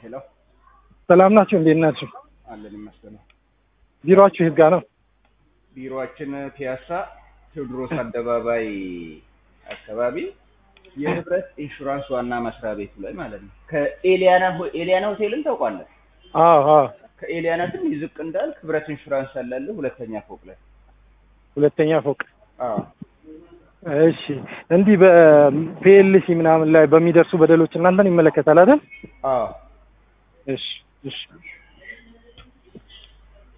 ሄሎ ሰላም ናችሁ? እንዴት ናችሁ? አለን ይመስገን። ቢሮአችሁ የት ጋ ነው? ቢሮአችን ፒያሳ ቴዎድሮስ አደባባይ አካባቢ የህብረት ኢንሹራንስ ዋና መስሪያ ቤቱ ላይ ማለት ነው። ከኤሊያና ሆ- ኤሊያና ሆቴልን ታውቋለህ? አዎ አዎ፣ ከኤሊያና ትንሽ ዝቅ እንዳልክ ህብረት ኢንሹራንስ ያላለህ ሁለተኛ ፎቅ ላይ። ሁለተኛ ፎቅ። አዎ እሺ፣ እንዲህ በፒኤልሲ ምናምን ላይ በሚደርሱ በደሎች እናንተን ይመለከታል አይደል? አዎ እሺ እሺ